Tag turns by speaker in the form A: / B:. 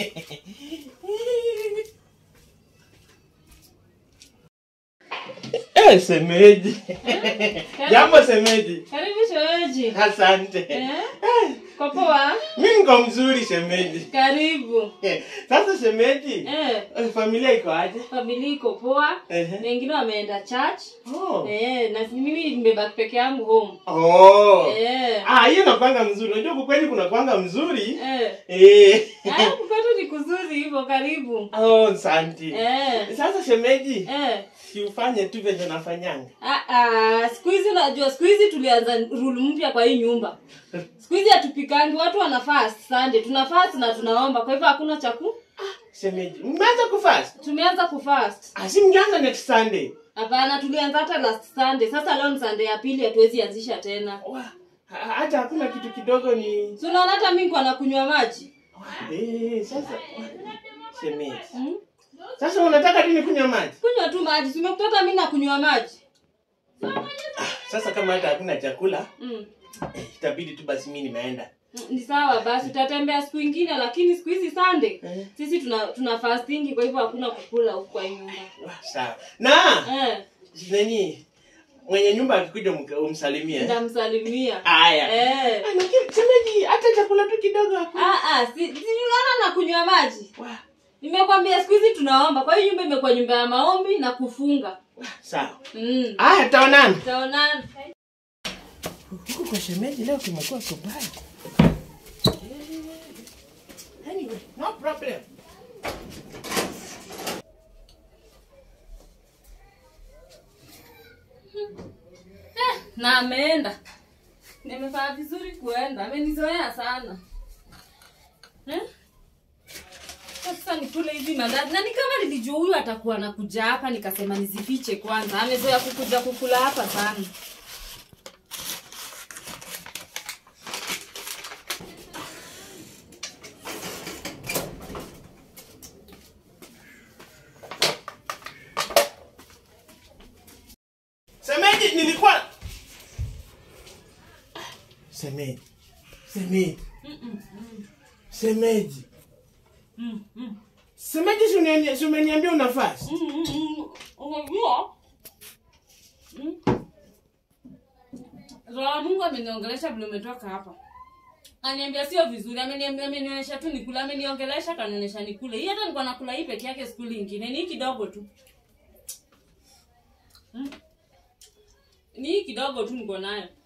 A: Eh, semeji. Jambo semeji.
B: Karibu shemeji.
A: Asante.
B: Eh? Kwa poa?
A: Mimi niko mzuri shemeji.
B: Karibu.
A: Eh, Sasa shemeji,
B: Eh,
A: eh, familia iko aje?
B: familia iko poa.
A: Ehe.
B: Wengine wameenda church.
A: Oh.
B: Eh, na mimi nimebaki peke yangu home.
A: Oh.
B: Eh.
A: Ah, hiyo nakwanga mzuri. Unajua kwa kweli kuna kwanga mzuri.
B: Eh.
A: Eh.
B: Ah, kukwetu ni kuzuri hivyo karibu.
A: Oh, asante.
B: Eh.
A: Sasa shemeji,
B: Eh.
A: si ufanye tu venye nafanyanga.
B: Ah, ah, siku hizi unajua siku hizi tulianza rule mpya kwa hii nyumba. Siku hizi hatupikangi, watu wana fast Sunday. Tuna fast na tunaomba. Kwa hivyo hakuna chaku.
A: Shemeji, mmeanza kufast?
B: Tumeanza kufast.
A: Ah, si mngeanza next Sunday.
B: Hapana, tulianza hata last Sunday. Sasa leo ni Sunday ya pili, hatuwezi anzisha tena.
A: Wa, ha- hata hakuna kitu kidogo ni
B: Si unaona hata mimi kwa nakunywa maji.
A: Eh, sasa shemeji.
B: Hmm?
A: Sasa unataka tu nikunywa maji?
B: Kunywa tu maji. Si umekuta hata mimi nakunywa maji.
A: Sasa kama hata hakuna chakula,
B: Mm.
A: eh, itabidi tu basi mimi nimeenda.
B: Mm, Ni sawa basi tutatembea siku ingine lakini siku hizi Sunday
A: Eh.
B: sisi tuna tuna fasting kwa hivyo hakuna kukula huko kwa hii nyumba.
A: Wa, sawa. Na
B: Eh,
A: nani mwenye nyumba akikuja umka- umsalimie.
B: ndamsalimia.
A: Haya.
B: Eh.
A: Ah, lakini shemeji, hata chakula tu kidogo hakuna.
B: Ah ah, si, si unaona nakunywa maji.
A: Wa,
B: Nimekwambia siku hizi tunaomba. Kwa hiyo nyumba imekuwa nyumba ya maombi na kufunga.
A: wa, sawa.
B: Mm.
A: Haya, taonana.
B: Taonana.
A: Huku kwa shemeji leo kumekuwa kubaya. Anyway, no problem.
B: na ameenda nimefanya vizuri kuenda amenizoea sana eh? sasa nikule hizi mandazi na ni kama nilijua huyu atakuwa nakuja hapa nikasema nizifiche kwanza amezoea kukuja kukula hapa sana
A: Semeji, nilikuwa Semeji. Semeji. Semeji.
B: mm, mm.
A: Semeji, si uniambia- si umeniambia una fast?
B: Mm, mm, mm. unajua Mm. roho ya mungu ameniongelesha vile umetoka hapa aniambia sio vizuri ameniambia amenionyesha tu nikule ameniongelesha kanionyesha nikule hii hata nilikuwa nakula hii peke yake skuli ingine ni hii kidogo tu Mm. ni hii kidogo tu niko nayo